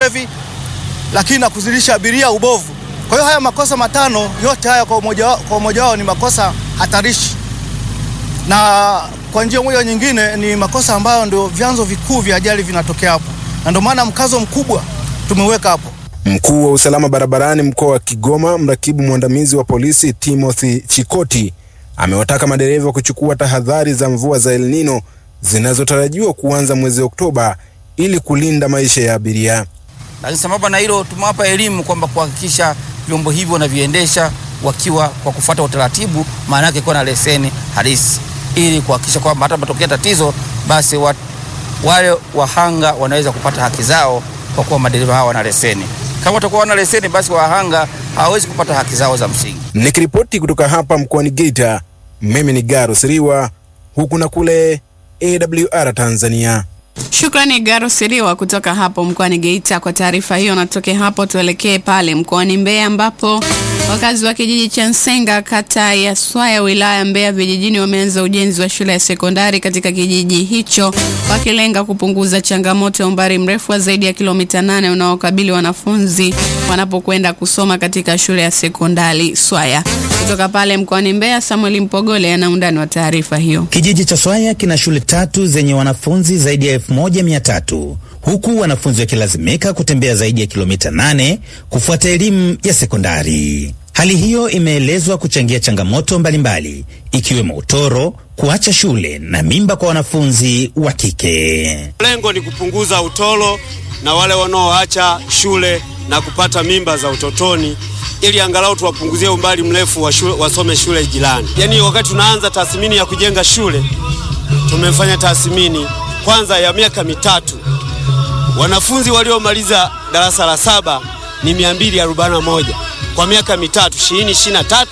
ulevi, lakini na kuzilisha abiria ubovu. Kwa hiyo haya makosa matano yote haya kwa umoja wao, kwa umoja wao ni makosa hatarishi, na kwa njia moja nyingine ni makosa ambayo ndio vyanzo vikuu vya ajali vinatokea hapo, na ndio maana mkazo mkubwa tumeweka hapo. Mkuu wa usalama barabarani mkoa wa Kigoma, mrakibu mwandamizi wa polisi Timothy Chikoti amewataka madereva kuchukua tahadhari za mvua za El Nino zinazotarajiwa kuanza mwezi Oktoba ili kulinda maisha ya abiria. Lakini sambamba na hilo, tumewapa elimu kwamba kuhakikisha vyombo hivyo wanaviendesha wakiwa kwa kufuata utaratibu, maana yake kuwa na leseni halisi, ili kuhakikisha kwamba hata matokea tatizo, basi wa, wale wahanga wanaweza kupata haki zao kwa kuwa madereva hawa wana leseni. Kama watakuwa wana leseni, basi wahanga hawawezi kupata haki zao za msingi. Nikiripoti kutoka hapa mkoani Geita, mimi ni Garo Siriwa, huku na kule AWR Tanzania. Shukrani Garo Siriwa kutoka hapo mkoani Geita kwa taarifa hiyo. Natoke hapo tuelekee pale mkoani Mbeya ambapo wakazi wa kijiji cha Nsenga kata ya Swaya wilaya ya Mbeya vijijini wameanza ujenzi wa shule ya sekondari katika kijiji hicho wakilenga kupunguza changamoto ya umbali mrefu wa zaidi ya kilomita nane unaokabili wanafunzi wanapokwenda kusoma katika shule ya sekondari Swaya. Kutoka pale mkoani Mbeya, Samuel Mpogole ana undani wa taarifa hiyo. Kijiji cha Swaya kina shule tatu zenye wanafunzi zaidi ya elfu moja mia tatu huku wanafunzi wakilazimika kutembea zaidi ya kilomita nane kufuata elimu ya sekondari. Hali hiyo imeelezwa kuchangia changamoto mbalimbali ikiwemo utoro, kuacha shule na mimba kwa wanafunzi wa kike. Lengo ni kupunguza utoro na wale wanaoacha shule na kupata mimba za utotoni ili angalau tuwapunguzie umbali mrefu wa shule, wasome shule jirani. Yaani, wakati tunaanza tathmini ya kujenga shule tumefanya tathmini kwanza ya miaka mitatu. Wanafunzi waliomaliza darasa la saba ni 241 kwa miaka mitatu 2023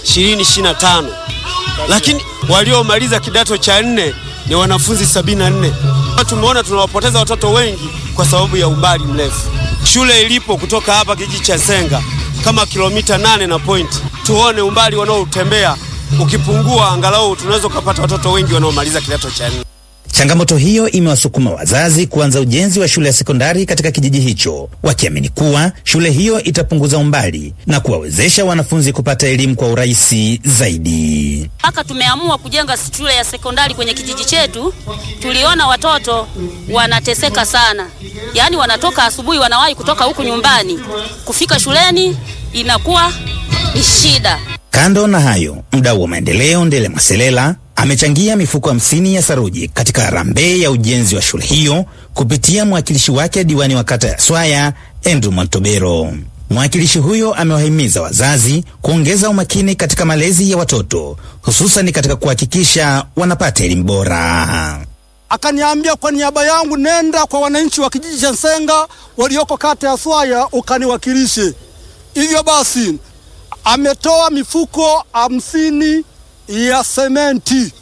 2025, lakini waliomaliza kidato cha nne ni wanafunzi 74. Tumeona tunawapoteza watoto wengi kwa sababu ya umbali mrefu. Shule ilipo kutoka hapa kijiji cha Nsenga kama kilomita nane na point, tuone umbali wanaotembea ukipungua, angalau tunaweza kupata watoto wengi wanaomaliza kidato cha nne. Changamoto hiyo imewasukuma wazazi kuanza ujenzi wa shule ya sekondari katika kijiji hicho, wakiamini kuwa shule hiyo itapunguza umbali na kuwawezesha wanafunzi kupata elimu kwa urahisi zaidi. Mpaka tumeamua kujenga shule ya sekondari kwenye kijiji chetu, tuliona watoto wanateseka sana, yaani wanatoka asubuhi, wanawahi kutoka huku nyumbani, kufika shuleni inakuwa ni shida. Kando na hayo, mdau wa maendeleo Ndele Maselela amechangia mifuko hamsini ya saruji katika harambee ya ujenzi wa shule hiyo kupitia mwakilishi wake diwani wa kata ya Swaya Andrew Montobero. Mwakilishi huyo amewahimiza wazazi kuongeza umakini katika malezi ya watoto hususan katika kuhakikisha wanapata elimu bora. Akaniambia kwa niaba yangu, nenda kwa wananchi wa kijiji cha Nsenga walioko kata ya Swaya ukaniwakilishe. Hivyo basi ametoa mifuko hamsini ya sementi.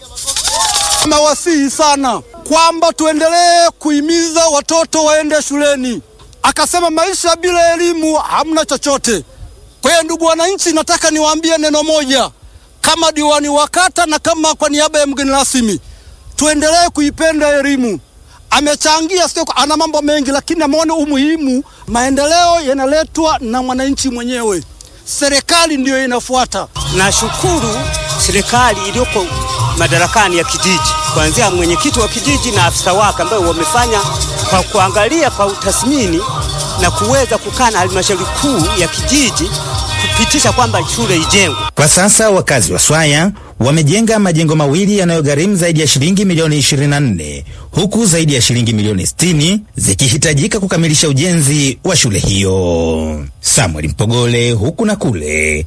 Amewasihi sana kwamba tuendelee kuhimiza watoto waende shuleni. Akasema maisha bila elimu hamna chochote. Kwa hiyo, ndugu wananchi, nataka niwaambie neno moja, kama diwani wa kata na kama kwa niaba ya mgeni rasmi, tuendelee kuipenda elimu. Amechangia, sio ana mambo mengi, lakini ameona umuhimu. Maendeleo yanaletwa na mwananchi mwenyewe, serikali ndiyo inafuata. Nashukuru serikali iliyoko madarakani ya kijiji, kuanzia mwenyekiti wa kijiji na afisa wake, ambao wamefanya kwa kuangalia kwa utathmini na kuweza kukaa na halmashauri kuu ya kijiji kupitisha kwamba shule ijengwe. Kwa sasa wakazi wa Swaya wamejenga majengo mawili yanayogharimu zaidi ya shilingi milioni 24 huku zaidi ya shilingi milioni 60 zikihitajika kukamilisha ujenzi wa shule hiyo. Samuel Mpogole, huku na kule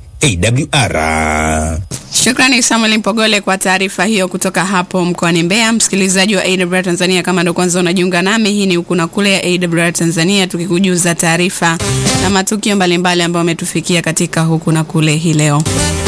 AWR. Shukrani Samuel Mpogole kwa taarifa hiyo kutoka hapo mkoani Mbeya. Msikilizaji wa AWR Tanzania, kama ndo kwanza unajiunga nami, hii ni huku na kule ya AWR Tanzania, tukikujuza taarifa na matukio mbalimbali ambayo ametufikia katika huku na kule hii leo.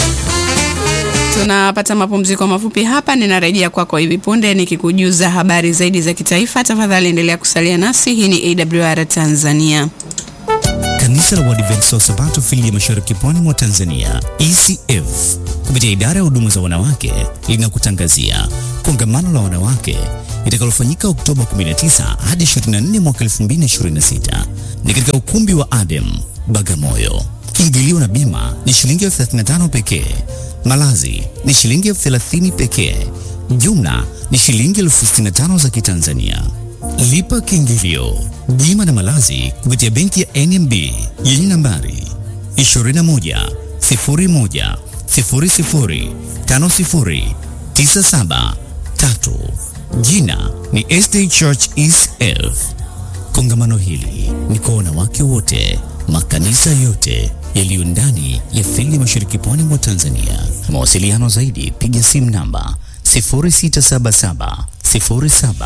Tunapata mapumziko mafupi hapa, ninarejea kwako hivi punde nikikujuza habari zaidi za kitaifa. Tafadhali endelea kusalia nasi. Hii ni AWR Tanzania. Kanisa la Waadventista wa Sabato fili ya Mashariki Pwani mwa Tanzania ECF kupitia idara ya huduma za wanawake linakutangazia kongamano la wanawake litakalofanyika Oktoba 19 hadi 24 mwaka 2026 ni katika ukumbi wa Adem Bagamoyo. Kiingilio na bima ni shilingi elfu 35 pekee. Malazi ni shilingi elfu 30 pekee. Jumla ni shilingi elfu 65 za Kitanzania. Lipa kiingilio, bima na malazi kupitia benki ya NMB yenye nambari 21 01 00 50 97 3. Jina ni SD Church East Elf. Kongamano hili ni kwa wanawake wote, makanisa yote yaliyo ndani ya fili mashariki pwani mwa Tanzania. Mawasiliano zaidi, piga simu namba 0677 07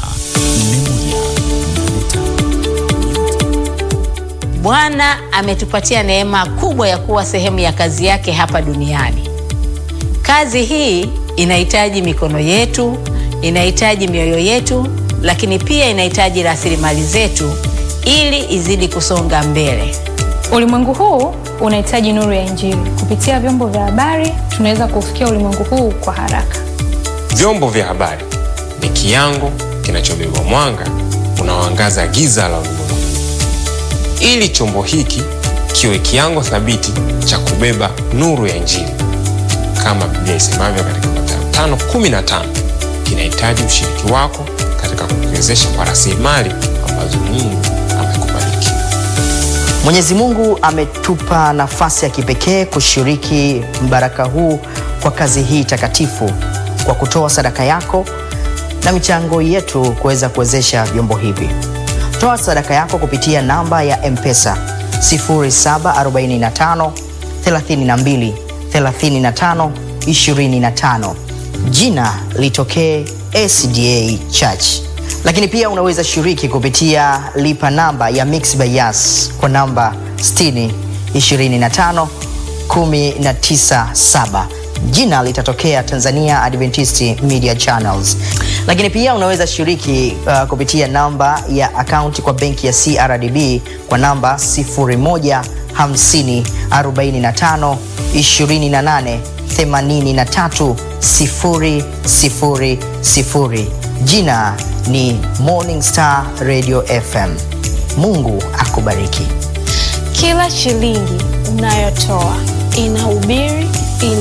Bwana ametupatia neema kubwa ya kuwa sehemu ya kazi yake hapa duniani. Kazi hii inahitaji mikono yetu, inahitaji mioyo yetu, lakini pia inahitaji rasilimali zetu ili izidi kusonga mbele. Ulimwengu huu unahitaji nuru ya Injili. Kupitia vyombo vya habari, tunaweza kufikia ulimwengu huu kwa haraka. Vyombo vya habari ni kiango kinachobeba mwanga unaoangaza giza la ulimwengu, ili chombo hiki kiwe kiango thabiti cha kubeba nuru ya Injili. Kama Biblia isemavyo katika Mathayo 5:15, kinahitaji ushiriki wako katika kukiwezesha kwa rasilimali ambazo Mungu amekubariki. Mwenyezi Mungu ametupa nafasi ya kipekee kushiriki mbaraka huu kwa kazi hii takatifu kwa kutoa sadaka yako na michango yetu kuweza kuwezesha vyombo hivi. Toa sadaka yako kupitia namba ya M-Pesa 0745 32 35 25. Jina litokee SDA Church. Lakini pia unaweza shiriki kupitia lipa namba ya Mixx by Yas kwa namba 60 25 197 jina litatokea Tanzania Adventist Media Channels. Lakini pia unaweza shiriki uh, kupitia namba ya akaunti kwa benki ya CRDB kwa namba 0150 45 28 83 000. Jina ni Morning Star Radio FM. Mungu akubariki. Kila shilingi unayotoa inahubiri